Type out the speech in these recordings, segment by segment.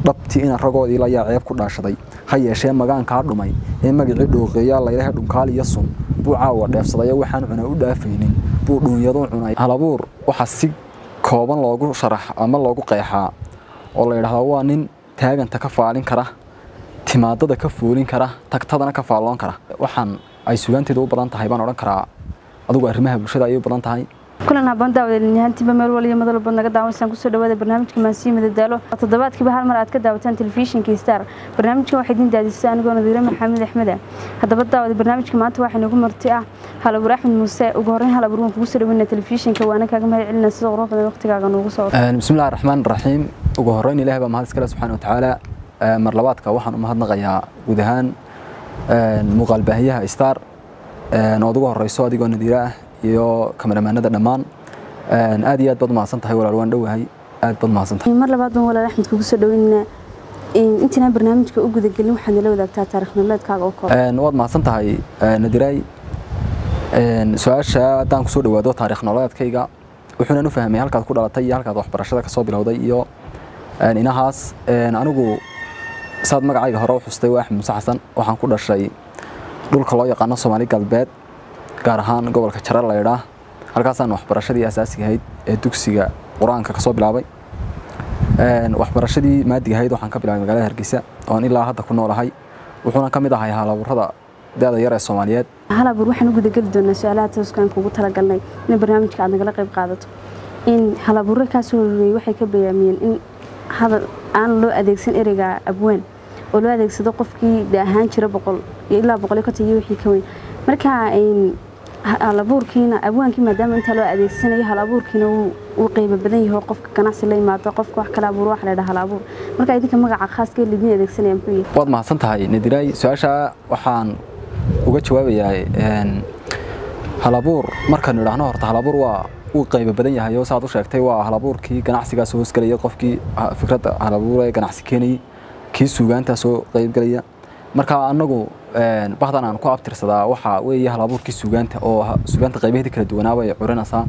dhabtii ina ragoodii layaa ceeb ku dhaashaday ha yeeshee magaankaa dhumay ee magacii dhooqeeyaa laylaha dhunkaal iyo sun buu caawa dheefsadayo waxaan cunaa u dhaafaynin buu dhuunyadu cunay halabuur waxaa si kooban loogu sharax ama loogu qeexaa oo la yidhaahdaa waa nin taaganta ka faalin kara timaadada ka foolin kara tagtadana ka faalloon kara waxaan ay sugaanteeda u badan tahay baan odhan karaa adigu arrimaha bulshada ayay u badan tahay kulan habaan daawadeelinahaantiiba meel waliyo madal walba naga daawansaan kusoo dhawaada barnaamijka maansiyo madadaalo toddobaadkiiba hal mar aad ka daawataan telefishinka star barnaamijkan waxay idin daadisay anigoo nadiire maxamed axmeda haddaba daawada barnaamijka maanta waxaa inagu marti ah halabuur axmed muuse ugu horreyn halabuur waan kugu soo dhaweyna telefishinka waana kaaga mahad celina sida qurux badan waqtigaaga noogu soo bismillahi raxmaan raxiim ugu horreyn ilaah baa mahad iskale subxaana watacaala mar labaadka waxaan u mahadnaqayaa guud ahaan muuqaal baahiyaha star ood ugu horeyso adigoo nadiire ah iyo kameramaanada dhammaan aad iyo aad baad umahadsan tahay walaal waan dhowahay aad baad umahadsan tahay mar labaad baan walaal axmed kugu soo dhaweynaa intaanaan barnaamijka u gudagelin waxaad nala wadaagtaa taarikh nololeedkaaga oo kooban waad mahadsan tahay nadiray su-aasha haddaan kusoo dhawaado taarikh nololeedkayga wuxuunan u fahmay halkaad ku dhalatay iyo halkaad waxbarashada kasoo bilowday iyo inahaas anigu saad magacayga hore u xustay waa axmed muuse xasan waxaan ku dhashay dhulka loo yaqaano soomaali galbeed gaar ahaan gobolka jare laydhaa halkaasaan waxbarashadii asaasiga ahayd ee dugsiga qur-aanka kasoo bilaabay waxbarashadii maadiga ahayd waxaan ka bilaabay magaalada hargeysa oon ilaa hadda ku noolahay wuxuuna ka mid ahay halaburada da-da yar ee soomaaliyeed halabuur waxaan u gudageli doonaa su-aalaha tooskaan kugu talagalnay in barnaamijka aad nagala qayb qaadato in halabuuro kaasoo horeeyey waxay ka bayaamiyeen in hadal aan loo adeegsan ereyga abwaan oo loo adeegsado qofkii de ahaan jira boqol iyo ilaa boqol iyo konton iyo wixii ka weyn marka halabuurkiina abwaankii maadaama intaa loo adeegsanayo halabuurkiina wuu qeyba badan yahay qofka ganacsi la yimaado qofka wax kala abuur wax la dhaha halabuur marka idinka magaca khaaska lidin adeegsanaya muxuu yahay waad mahadsan tahay nadiray su-aasha waxaan uga jawaabayaa halabuur markaan idhaahno horta halabuur waa uu qayba badan yahay oo saad u sheegtay waa halabuurkii ganacsigaas hoosgelaya qofkii fikradda halabuur ee ganacsi keenayay kii suugaantaa soo qaybgelaya marka anagu bahdan aan ku abtirsadaa waxaa weeye halabuurkii suugaanta oo suugaanta qaybaheedii kala duwanaaba ay curinaysaa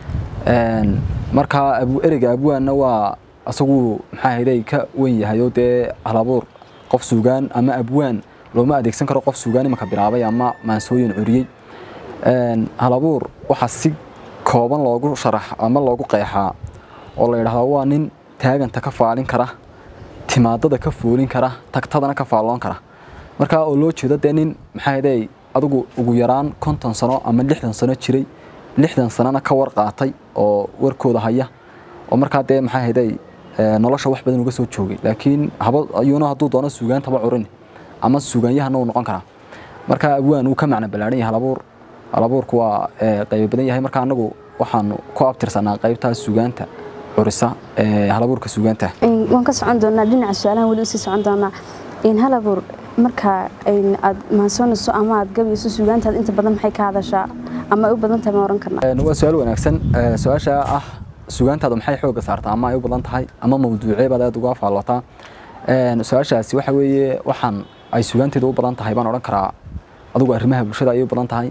marka ereyga abwaanna waa asagu maxaa hayday ka wen yahay oo dee halabuur qof suugaan ama abwaan looma adeegsan karo qof suugaan imanka bilaabay ama maansooyin curiyey halabuur waxaa si kooban loogu sharax ama loogu qeexaa oo la yidhahdaa waa nin taaganta ka faalin kara timaadada ka foolin kara tagtadana ka faalloon kara marka oo loo jeedo dee nin maxaa hayday adigu ugu yaraan konton sano ama lixdan sano jiray lixdan sanona ka war qaatay oo warkooda haya oo markaa dee maxaa hayday nolosha wax badan uga soo joogay laakiin haba ayuuna hadduu doono suugaantaba curin ama suugaanyahana uu noqon karaa marka abwaan uu ka macno ballaaran yahay halabuur halabuurku waa qaybo badan yahay marka anagu waxaanu ku abtirsanaa qaybtaa suugaanta curisa halabuurka suugaanta waan ka socon doonaa dhinaca su-aalahan weli usii socon doonaa halabuur marka aad maansoonayso ama aad gabayso suugaantaad inta badan maxay ka hadashaa ama ay u badan tahay ma oran karnaa waa su-aal wanaagsan su-aasha ah suugaantaadu maxay xooga saartaa ama ay u badan tahay ama mawduucee baad aad uga faallotaa su-aashaasi waxa weeye waxaan ay suugaanteedu u badan tahay baan odhan karaa adigu arrimaha bulshada ayay u badan tahay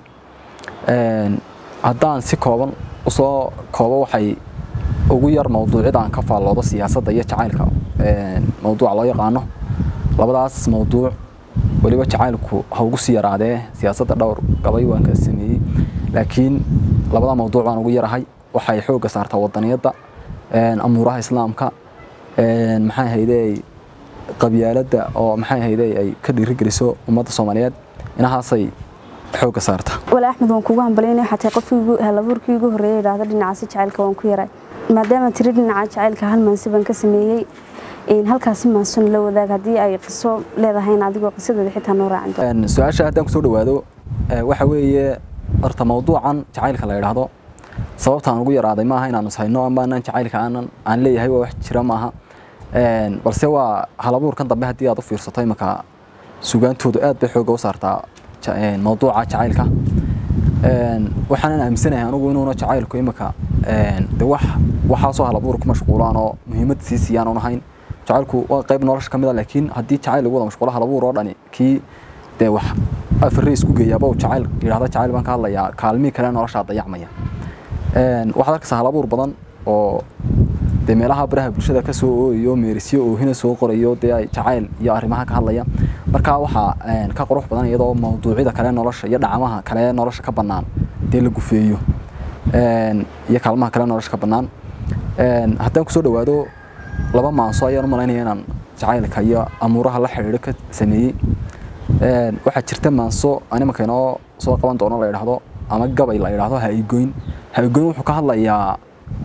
haddaan si kooban usoo koobo waxay ugu yar mawduucyada aan ka faalloodo siyaasadda iyo jacaylka mawduuca loo yaqaano labadaas mawduuc weliba jacaylku ha ugu sii yaraadee siyaasadda dhowr gabay waan ka sameeyey laakiin labada mawduuc baan ugu yarahay waxay xoogga saartaa wadaniyadda amuuraha islaamka maxay haydey qabyaaladda oo maxay haydey ay ka dhiirigeliso ummadda soomaaliyeed inahaasay xoogga saarta wala axmed waan kugu hambalyana xatay qofkii halabuurkii ugu horreeyay idhaahdo dhinacaasi jacaylka waan ku yaray maadaama tiri dhinaca jacaylka hal maansi baan ka sameeyey halkaasi maanson la wadaag haddii ay qiso leedahayn adigoo qisadeeda xitaa noo raacin su-aasha haddaan kusoo dhawaado waxa weeye horta mawduucan jacaylka la yidhaahdo sababtaan ugu yaraaday maaha inaanu ishayno ama anaan jacaylka aanan aan leeyahay waa wax jira maaha balse waa halabuurkan dambe haddii aad u fiirsato imanka sugaantoodu aad bay xooga u saartaa mawduuca jacaylka waxaanan aaminsanahay anugu inuuna jacaylku imanka de wax waxaasoo halabuur ku mashquulaan oo muhiimad sii siiyaan un ahayn jacaylku waa qayb nolosha ka mid a laakiin haddii jacayl lagu wada mashquulo halabuur oo dhani kii dee wax afare isku geeyaaba uu jacayl yidhahda jacayl baan ka hadlayaa kaalmihii kale noloshaa dayacmaya waxaad arkaysaa halabuur badan oo dee meelaha baraha bulshada ka soo ooyayo meerisyo oohina soo qorayo dee ay jacayl iyo arrimaha ka hadlaya marka waxaa ka qurux badan iyadoo mawduucyada kale nolosha iyo dhacamaha kale nolosha ka bannaan dee la gufeeyo iyo kaalmaha kale nolosha ka bannaan haddaan kusoo dhawaado laba maanso ayaan u malaynaya inaan jacaylka iyo amuuraha la xidhiidho ka sameeyey waxaa jirta maanso animaka inoo soo qaban doono la yidhaahdo ama gabay la yidhaahdo ha-igoyn ha-igoyn wuxuu ka hadlayaa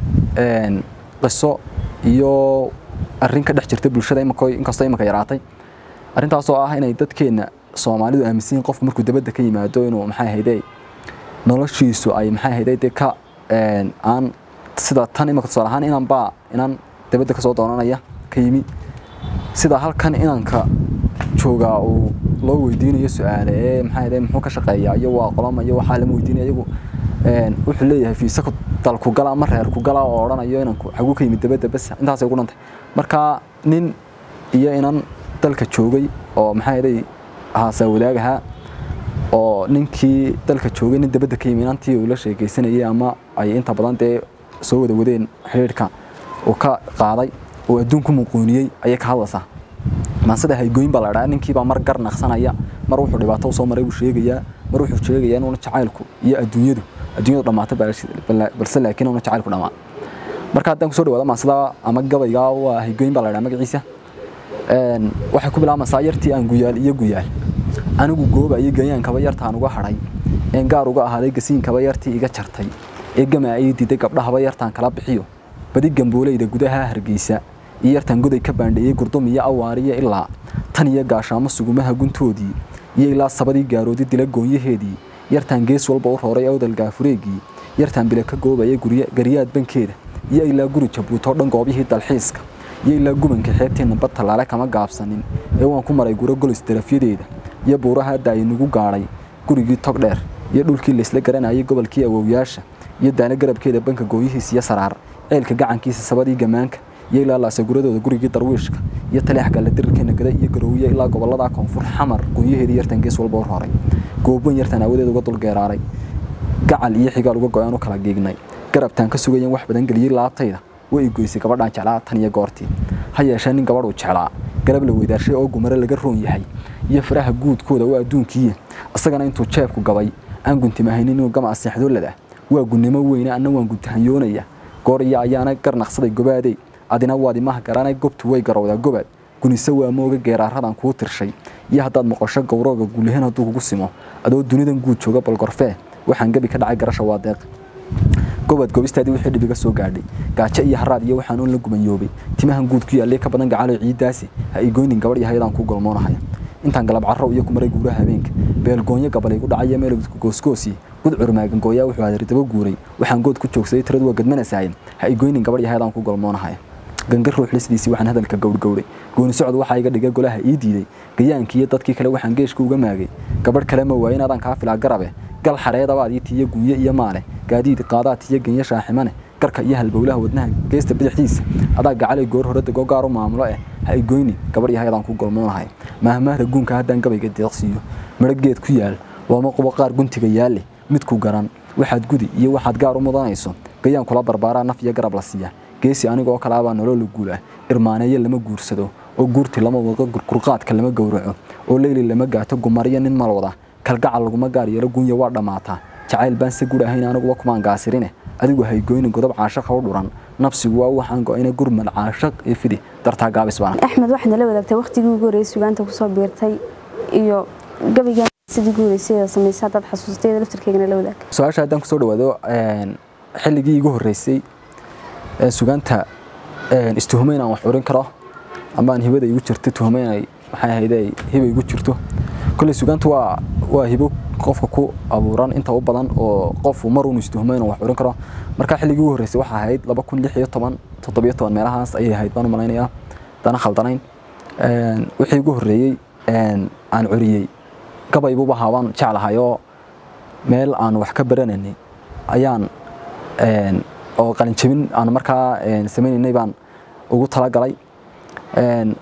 qiso iyo arrin ka dhex jirta bulshada imika inkastoo imika yaraatay arrintaasoo ah inay dadkeenna soomaalidu aaminsan yihin qofku markuu dabadda ka yimaado inuu maxay ahayde noloshiisu ay maxay ahayde dee ka aan sida tan imika tusaale ahaan inan baa inan dabadda kasoo doonanaya ka yimi sida halkan inanka joogaa uu loo weydiinayo su-aale ee maxaa ahayde muxuu ka shaqeeyaa iyo waa qolama iyo waxaa lama weydiinaya iyagu wuxuu leeyahay fiisa dalku gala ama reerku gala oo odhanayo inanku xaguu ka yimid dabadda bas intaasay ugu dhantay marka nin iyo inan dalka joogay oo maxaa yeelay haasaa wadaagahaa oo ninkii dalka joogay nin dabadda ka yimi inantii uu la sheekaysanayay ama ay inta badan dee soo wada wadeen xidhiidhka uu ka qaaday oo adduunku muquuniyey ayay ka hadlaysaa maansida haygooyin baa la dhaha ninkiibaa mar gar naqsanaya mar wuxuu dhibaato usoo maray buu sheegayaa mar wuxuu sheegayaa inuuna jacaylku iyo adduunyadu adduunyadu dhammaata balse laakiin una jacaylku dhammaa marka haddaan kusoo dhawaada maansida ama gabayga waa haygooyin baa la dhaha magaciisa waxay ku bilaabaysaa yartii aan guyaal iyo guyaal anigu gooba iyo gayaankaba yartaan uga hadhay een gaar uga ahaaday gasiinkaba yartii iga jartay ee gamaa ii diiday gabdhahaba yartaan kala bixiyo badi gambooleyda gudaha hargeysa iyo yartaan goday ka baandheeyey gurdum iyo awaariyo ilaa tan iyo gaashaamo sugumaha guntoodii iyo ilaa sabadii gaaroodi dila goonyaheedii yartaan gees walba u rooray awdal gaafureegii yartaan bila ka goobaya garyaad bankeeda iyo ilaa guri jabuutoo dhan goobyihii dalxiiska iyo ilaa gubanka xeebteenna bad tallaale kama gaabsanin ee waan ku maray guro golis darafyadeeda iyo buuraha hadda ay nagu gaadhay gurigii tog dheer iyo dhulkii laysla garanayay gobolkii awowyaasha iyo daana garabkeeda banka gooyihiis iyo saraar ceelka gacankiisa sabadii gamaanka iyo ilaa laasaguradooda gurigii darwiishka iyo taleex galle dirirkeena gada iyo garoowiye ilaa gobolada koonfur xamar goonyaheedii yartan gees walba u rooray goobban yartan aawadeed uga dulgeeraaray gacal iyo xigaal uga go-aan u kala geegnay garabtaan ka sugayan wax badan geliyey laabtayda way i goysay gabadhaan jeclaa tan iyo goortii ha yeeshee nin gabadhuu jeclaa garab la weydaarshay oo gumare laga roon yahay iyo faraha guudkooda waa adduunkiiya isagana intuu jeebku gabay aan guntimahaynin inuu gama aseexdoolada waa gunnimo weyne anna waan guntahanyoonaya goor iyo ayaana garnaqsaday gobaadey adina waad imaha garanay gobtu way garowdaa gobaad gunise waa mooga geeraaradan kuu tirshay iyo haddaad moqosho gowrooga guulahan hadduu kugu simo adoo dunidan guud jooga balgorfee waxaan gebi ka dhacay garasha waa deeq gobad gobistaadii wixii dhibiga soo gaadhay gaajo iyo haraad iyo waxaan uun la gumanyoobay timahan guud ku yaallay ka badan gacalo ciidaasi ha igoynin gabadh yahayadaan ku golmoonahaya intaan galab carrow iyo kumaray guuraha habeenka beelgoonyo gabal igu dhacaya meelowdku goosgoosii gud curmaagan gooyaa wuxuu hadari daba guuray waxaan good ku joogsaday tiradu waa gadmanasaaye ha igoynin gabadh yahayadaan ku golmoonahaya gangar ruux lisdiisii waxaan hadalka gowrgowray gooni socod waxaa iga dhiga golaha ii diiday gayaankii iyo dadkii kale waxaan geeshka uga maagay gabadh kale ma waayin adaan kaa filaa garabe gal xareedabaadii tiyo gunye iyo maale gaadiid qaadaad tiyo genya shaaximane garka iyo halbowlaha wadnaha geesta bidixdiisa adaa gacalay goor hore dego gaar u maamulo eh ha igoyni gabadh yahayadaan ku golmoonahay maahmaahda guunka haddaan gabayga deeqsiiyo midho geed ku yaal looma qubo qaar guntiga yaalle midku garan waxaad gudi iyo waxaad gaar u mudanayso gayaan kula barbaaraa naf iyo garab la siiya geesi anigoo kalaabaa nolola guula irmaaneeye lama guursado oo guurti lama wado gurqurqaadka lama gowraco oo leyli lama gaato gumariyo nin malwada kalgacal laguma gaar yeelo gunya waa dhammaataa jacayl baan se gud ahayn aniguba kumaan gaasirine adigu haygoyni godob caashaqa u dhuran nafsigu waa waxaan go-ayna gurmad caashaq iyo fidi dartaa gaabis baana axmed waxaad nala wadaagtay waqtigii ugu horreeyay sugaanta kusoo biirtay iyo gabaygan sidii ugu horreysay samaysay haddaad xasuustay laftarkeygana la wadaag su-aasha haddaan kusoo dhawaado xilligii igu horreysay sugaanta istuhumo inaan wax curin karo ama aan hibada igu jirto tuhumo inay maxay ahayd ay hiba igu jirto kolley sugaanta waa waa hibo qofka ku abuuran inta u badan oo qofku mar uun istuhumo inuu wax curin karo marka xilligii ugu horreysay waxaa ahayd laba kun lix iyo toban toddobiyo toban meelahaas ayay ahayd baan u malaynayaa dana khaldanayn wixii ugu horreeyey aan curiyey gabaybuba haabaan jeclahay oo meel aan wax ka baranaynay ayaan oo qalinjabin aan markaa sameynaynay baan ugu talagalay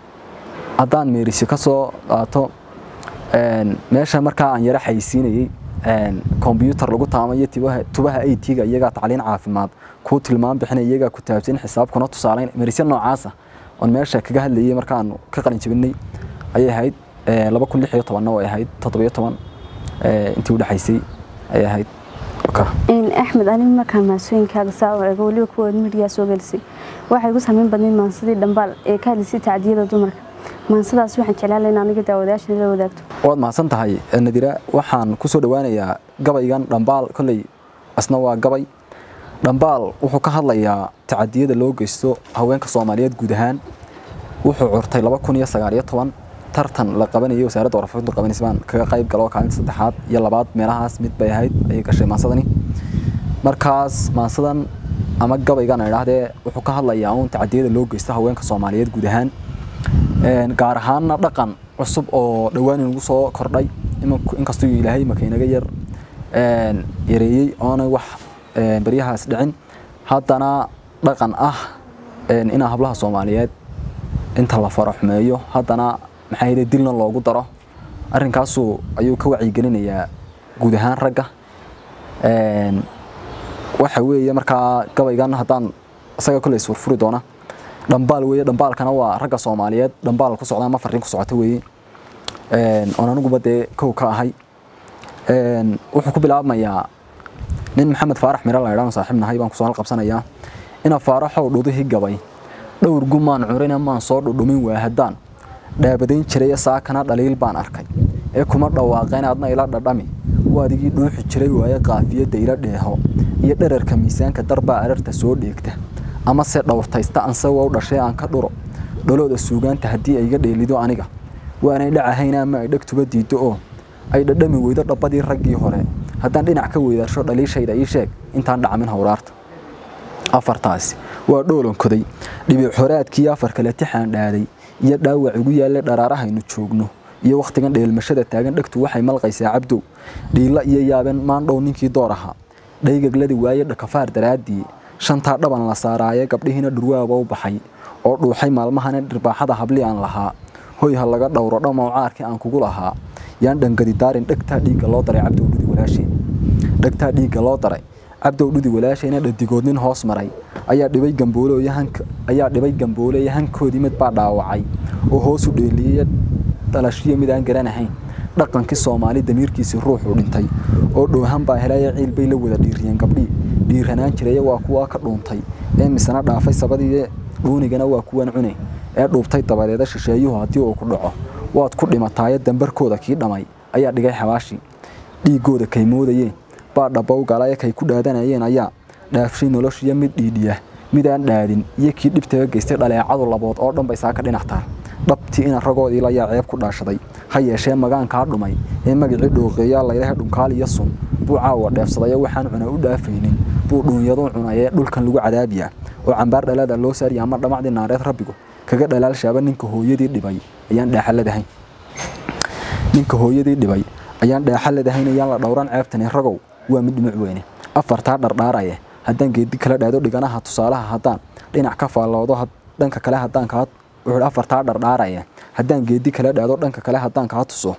haddaan meerisi ka soo qaato meesha markaa aan yara xayisiinayey kombyuutar lagu taamayo tubaha aytiga iyagaa tacliin caafimaad kuu tilmaam bixina iyagaa ku taabsin xisaab kuna tusaalayn marisya noocaasa oon meesha kaga hadlayay markaanu ka qalin jabinay ayay ahayd laba kun lix iyo tobanna way ahayd toddobiyo toban intii u dhexaysay ayay ahayd axmed anigu markaan maasooyinkaaga saa u eego weliba kuwa midiyaa soo gelisay waxay ku samayn badnayd maansadii dhambaal ee ka hadlaysay tacdiyada dumarka maansadaas waxaan jeclaan in aniga daawadayaasha la wadaagto waad mahadsan tahay nadira waxaan ku soo dhowaanayaa gabaygan dhambaal kolley asna waa gabay dhambaal wuxuu ka hadlayaa tacadiyada loo geysto haweenka soomaaliyeed guud ahaan wuxuu curtay laba kun iyo sagaal iyo toban tartan la qabanayay wasaaradda warfaafintu qabanaysa baan kaga qayb galo kaalinta saddexaad iyo labaad meelahaas mid bay ahayd ayay gashay maansadani markaas maansadan ama gabaygan idhaahdee wuxuu ka hadlayaa uun tacadiyada loo geysto haweenka soomaaliyeed guud ahaan gaar ahaanna dhaqan cusub oo dhowaan inagu soo kordhay inkastuu ilaahay maka inaga yar yareeyey oonay wax baryahaas dhicin haddana dhaqan ah inaa hablaha soomaaliyeed inta la faro xumeeyo haddana maxaa yidhi dilna loogu daro arrinkaasu ayuu ka wacyigelinayaa guud ahaan ragga waxa weeye markaa gabaygan haddaan isaga kolley isfurfuri doona dhambaal weeye dhambaalkana waa ragga soomaaliyeed dhambaal ku socda ama farriin ku socota weeye oon aniguba dee kow ka ahay wuxuu ku bilaabmayaa nin maxamed faarax miro la idhaano saaxiib nahay baan kusoo halqabsanayaa ina faaraxow dhudihi gabay dhowr gumaan curina maan soo dhudhumin waa haddaan dhaabadayn jiray saakana dhaliil baan arkay ee kuma dhawaaqeen adna ila dhadhami waadigii dhuuxi jiray waaye qaafiyadda ila dheeho iyo dherarka miisaanka darbaa ararta soo dheegta ama se dhowrtaysta ansagoo u dhashay aan ka dhuro dholooda suugaanta haddii ay iga dheelido aniga waanay dhacahayn ama ay dhegtuba diiddo oo ay dhadhami weydo dhabbadii raggii hore haddaan dhinac ka weydaarsho dhaliishayda ii sheeg intaan dhacamin howraarta afartaasi waa dhoolonkoday dhibic horaadkii afar kale tixaan dhaaday iyo dhaawac igu yaalle dharaarahaynu joogno iyo wakhtigan dheelmashada taagan dhegtu waxay malqaysaa cabdow dhiilla iyo yaabeen maandhow ninkii door ahaa dhaygagladi waaye dhakafaar daraaddii shantaa dhaban la saaraaye gabdhihiina dhurwaaba u baxay oo dhuuxay maalmahana dhirbaaxada habli aan lahaa hoy ha laga dhowro dhammow caarkii aan kugu lahaa yaan dhangadi daarin dhegtaa dhiigga loo daray cabdow dhudi walaasheen dhegtaa dhiigga loo daray cabdow dhudi walaashayna dhadigood nin hoos maray ayaa dhibay gamboole ayaa dhibay gamboole hankoodii mid baa dhaawacay oo hoosu dheeliyey dhalashiyo mid aan garanahayn dhaqankii soomaali damiirkiisii ruuxuu dhintay oo dhoohan baa helaya ciil bay la wada dhiiriyeen gabdhii dhiiranaan jiraya waa kuwaa ka dhuuntay ee misana dhaafay sabadii dhuunigana waa kuwan cune ee dhuubtay dabadeeda shisheeyuhu haddii uu ku dhaco waad ku dhimataaye dambarkooda kii dhamay ayaa dhigay xabaashii dhiiggooda kay moodayeen baa dhabbow galaya kay ku dhaadanayeen ayaa dhaafshay noloshiyo mid dhiidhiya midaan dhaadin iyo kii dhibtaga geystay dhaleecadu labood oo dhan bay saaka dhinac taal dhabtii ina ragoodii layaa ceeb ku dhaashaday ha yeeshee magaankaa dhumay ee magacii dhooqeeyaa laylaha dhunkaal iyo sun buu caawa dheefsadayo waxaan cuna u dhaafaynin buu dhuunyadu cunayee dhulkan lagu cadaabiyaa oo cambaar dhalaada loo saariya ama dhamacdii naareed rabbigu kaga dhalaalshaaba ninka hooyadii dhibay ayaan dhaaxaladahayn ninka hooyadii dhibay ayaan dhaaxaladahayn ayaan la dhowran ceebtani ragow waa mid dhumuc weyne afartaa dhardhaaraya haddaan geedi kala dhaado dhiganaha tusaalaha haddaan dhinac ka faalloodo dhanka kale haddaan kaa wuxuu afartaa dhardhaaraya haddaan geedi kala dhaado dhanka kale haddaan kaa tuso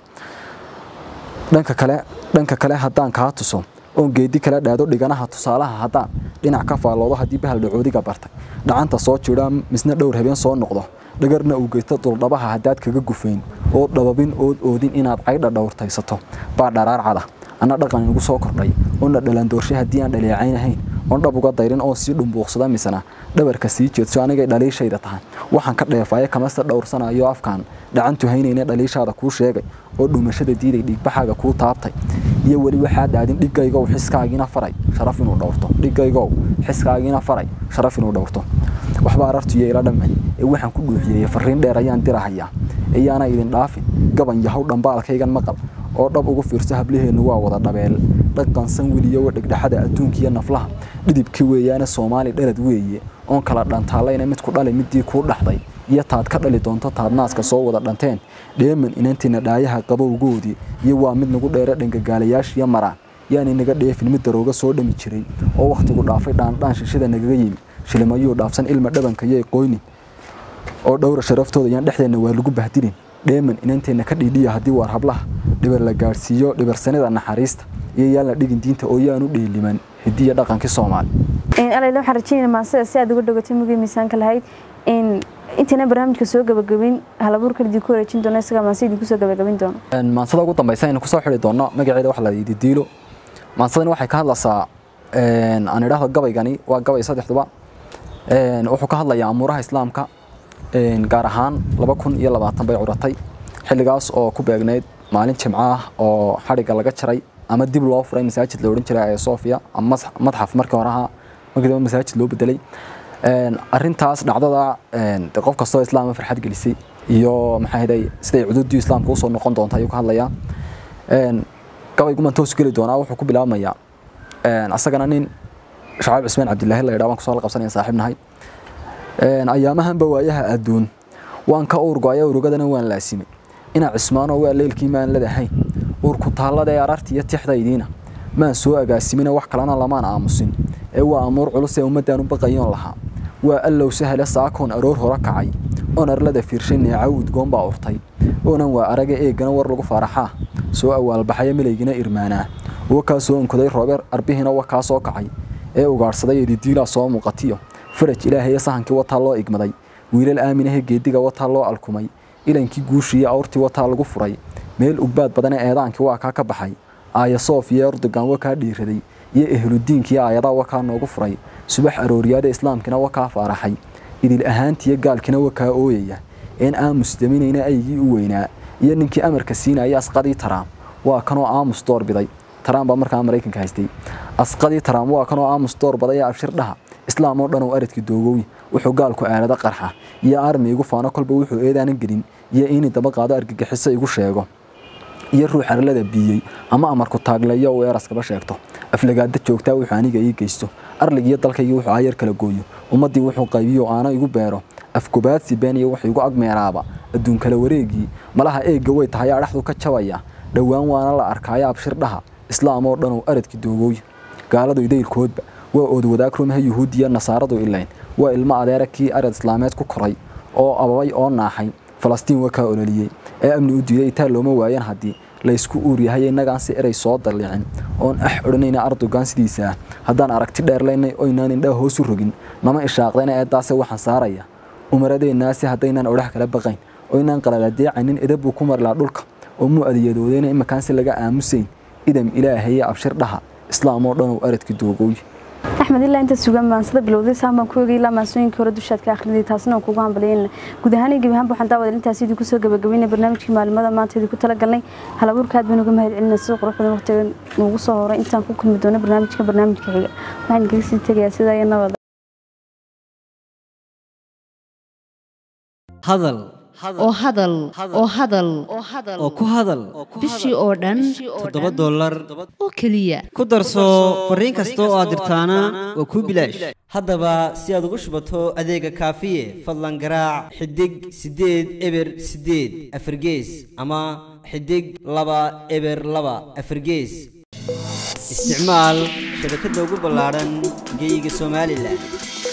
dhanka kale dhanka kale haddaan kaa tuso oon geedi kala dhaado dhiganaha tusaalaha haddaan dhinac ka faalloodo haddii bahal dhacoodiga bartay dhacanta soo jidhaa misna dhowr habeen soo noqdo dhagarna uu geysto duldhabaha haddaad kaga gufayn oo dhababin ood oodin inaad caydha dhowrtaysato baa dharaar cada anna dhaqan igu soo kordhay oona dhalandoorshay haddii aan dhaleecaynahayn oon dhab uga dayrin oo sii dhumbuuqsada misana dhabarka sii jeedso anigay dhaliishayda tahay waxaan ka dheefaaye kamase dhowrsanayo afkaan dhacantu haynayna dhaliishaada kuu sheegay oo dhumashada diiday dhiigbaxaaga kuu taabtay iyo weli waxaa dhaadin dhigaygow xiskaagiina faray sharaf inuu dhowrto dhigaygow xiskaagiina faray sharaf inuu dhowrto waxba arartuyo ila dhamay ee waxaan ku dhuuxiyey fariin dheer ayaan dirahayaa iyaana idin dhaafin gaban yahow dhambaalkaygan maqal oo dhab ugu fiirso hablaheennu waa wada dhabeel dhaqansan weliyo dhegdhexada adduunkiiyo naflaha dhidibkii weeyaane soomaali dhalad weeye oon kala dhantaalayna mid ku dhali midii kuu dhaxday iyo taad ka dhali doonto taad naaska soo wada dhanteen dheeman inantiina dhaayaha qabowgoodii iyo waa mid nagu dheere dhangagaalayaashiyo maraan yaani naga dheefin mid darooga soo dhami jiray oo wakhtigu dhaafay dhaandhaan shishada nagaga yimi shilimayuu dhaafsan ilma dhabanka yay qoynin oo dhowra sharaftooda yaan dhexdeenna waa lagu bahdilin dheeman inanteenna ka dhiidhiya haddii waar hablaha dhibar la gaadhsiiyo dhibarsanida naxariista iyo yaan la dhigin diinta oo yaanu dheeliman hidiya dhaqankii soomaali alayla waxaan rajeynaya maasida si aad uga dhogatay mugii miisaanka lahayd intayna barnaamijka soo gabagabin halabuurkan idinku wareejin doono isagaa maasida idinku soo gabagabin doono maansada ugu dambaysa aynu kusoo xidhi doonno magaceeda waxa la yidhi diilo maansadani waxay ka hadlaysaa aan idhaahdo gabaygani waa gabay saddexduba wuxuu ka hadlayaa amuuraha islaamka gaar ahaan laba kun iyo labaatan bay curatay xilligaas oo ku beegnayd maalin jimco ah oo xadhigga laga jaray ama dib loo furay masaajid la odhan jiray ee sofia ama madxaf markii hore ahaa markii dambe masaajid loo bedelay arintaas dhacdada qof kastoo islaama farxad gelisay iyo maxaa hiday siday cuduudii islaamka usoo noqon doonta ayuu ka hadlayaa gabayguman toos geli doonaa wuxuu ku bilaabmayaa asagana nin shacaab cismaan cabdilaahi la yidhaa waan kusoo la qabsanaya saaxiib nahay ayaamahanba waayaha adduun waan ka uurgo-aya urugadana waan laasimay ina cismaanoo waa leelkii maan ladahayn uurku taallada ee ararta iyo tixdaydiina maan soo agaasimina wax kalena lamaan aamusin ee waa amuur culus ee ummaddaan u baqayoon lahaa waa allow sahale saakoon aroor hore kacay oon arlada fiirshay neecaw udgoon baa urtay oonan waa araga eegana war lagu faaraxaa soo awaalbaxaya milaygina irmaanaa wakaa soo onkoday roobeer arbihina wakaa soo kacay ee ugaadhsaday edidiilaa soo muuqatiyo faraj ilaahaya sahankii wataa loo igmaday wiilal aaminahe geediga wataa loo alkumay ilankii guushiiyo awrtii wataa lagu furay meel ugbaad badane eedaankii waa kaa ka baxay aaya soof iyo erdogan wakaa dhiiraday iyo ehludiinkii aayadaa wakaa noogu furay subax arooriyaada islaamkina wakaa faaraxay idil ahaantiiyo gaalkina wakaa ooyaya een aamus daminayna aygii u weynaa iyo ninkii amarka siinaya asqadii taraam waa kanoo aamus doorbiday taraam baa markaa maraykanka haystay asqadii taraam waa kanoo aamus doorbaday ee abshir dhaha islaam oo dhan oo aradkii doogooy wuxuu gaalku aalada qarxa iyo armi igu faano kolba wuxuu eedaanan gelin iyo inii daba qaado argagixiso igu sheego iyo ruux arlada biiyey ama amarku taagleeyo uu eraskaba sheegto aflagaada joogtaa wuxuu aniga ii geysto arligiyo dalkaygii wuxuu ayar kala gooyo ummaddii wuxuu qaybiyo aana igu beero afgobaadsi beeniyo wuxuu igu agmeeraaba adduun kala wareegii malaha eegga way tahay adhaxdu ka jabaya dhowaan waana la arkaayo abshir dhaha islaam oo dhan oo aradkii doogooya gaaladu idaylkoodba waa ood wadaag rumaha yuhuudiya nasaaradu ilayn waa ilmo adeera kii arad islaameed ku koray oo ababay oo naaxay falastiin wakaa ololiyey ee amni u diiday itaa looma waayan haddii laysku uur yahay innagaan si eray soo dallicin oon ax odhanayna ardogan sidiisa ah haddaan aragti dheerlaynay oynaan indhaa hoosu rogin nama ishaaqdayna eeddaase waxaan saaraya umaradeennaasi haddaynaan odhax kala baqayn oynaan qalaladeecanin edab buu ku marlaa dhulka oo muu adiyadoodayna imakaan si laga aamusayn idam ilaahaye abshir dhaha islaam oo dhan oo aradkii doogooy axmed ilaa inta sugan maansada bilowday saamaan ku egay ilaa maansooyinkii hore dushaad ka akhriday taasina aan kugu hambaliyayna guud ahaan iyo gebi ahaanba waxaan daawadal intaas idinku soo gabagabaynay barnaamijkii maalimada maanta idinku talagalnay halabuurka aad baan uga mahad celinay sida quruxda waqtiga nuugu soo horay intaan ku kulmi doono barnaamijka barnaamijka xiga waxaan kaga sii tegayaa sidaa iyo nabada hadal oo hadal oo hadal oo ku hadal bishii oo dhan toddoba dollar oo keliya ku darso fariin kasta oo aad dirtaana waa kuu bilaash haddaba si aad ugu shubato adeega kaafiye fadlan garaac xidig siddeed eber siddeed afargees ama xidig laba eber laba afargees isticmaal shabakadda ugu ballaadhan geyga somalilan